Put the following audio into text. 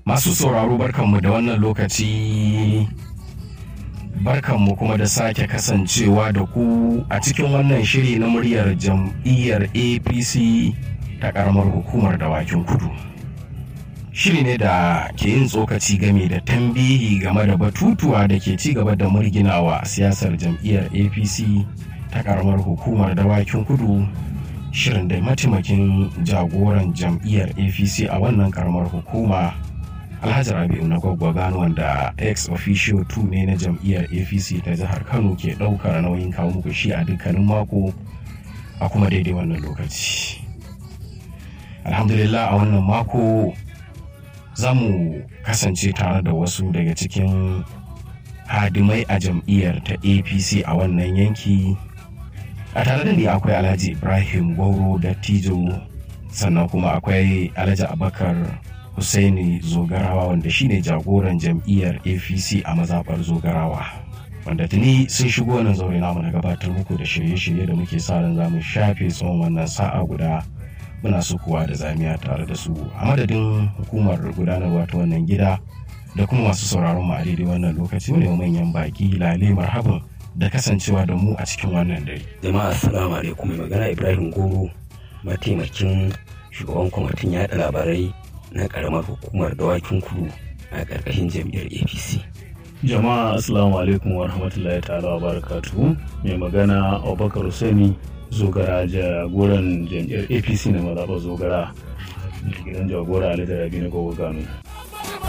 Masu sauraro barkanmu da wannan lokaci barkanmu kuma da sake kasancewa da ku a cikin wannan shiri na muryar jam'iyyar APC ta karamar hukumar dawakin kudu. Shiri ne da ke yin tsokaci game da tambihi game da batutuwa da ke ci gaba da murginawa siyasar jam'iyyar APC ta karamar hukumar dawakin kudu shirin da mataimakin jagoran jam'iyyar apc a wannan karamar hukuma alhaji rabi'u na gwaggwa gano wanda ex officio 2 ne na jam'iyyar apc ta jihar kano ke ɗaukar nauyin kawo muku shi a dukkanin mako a kuma daidai wannan lokaci alhamdulillah a wannan mako za mu kasance tare da wasu daga cikin hadimai a jam'iyyar ta apc a wannan yanki a tare da ni akwai alhaji ibrahim gwauro da tijo sannan kuma akwai alhaji abakar Hussaini zogarawa wanda shine jagoran jam'iyyar apc a mazaɓar zogarawa wanda tuni sun shigo nan zaure namu na gabatar muku da shirye-shirye da muke sa ran zamu shafe tsawon wannan sa'a guda muna sukuwa da zamiya tare da su a madadin hukumar gudanarwa ta wannan gida da kuma masu sauraron mu a daidai wannan lokaci ne manyan baki lale marhaban da kasancewa da mu a cikin wannan dare. Jama'a assalamu alaikum mai magana Ibrahim Goro mataimakin shugaban kwamitin yaɗa labarai na karamar hukumar dawakin kudu a ƙarƙashin jam'iyyar APC. Jama'a assalamu alaikum wa rahmatullahi ta'ala wa barakatuhu mai magana Abubakar Hussaini zogara jagoran jam'iyyar APC na mazaɓar zogara gidan jagora Ali Rabi na Gogo Gano.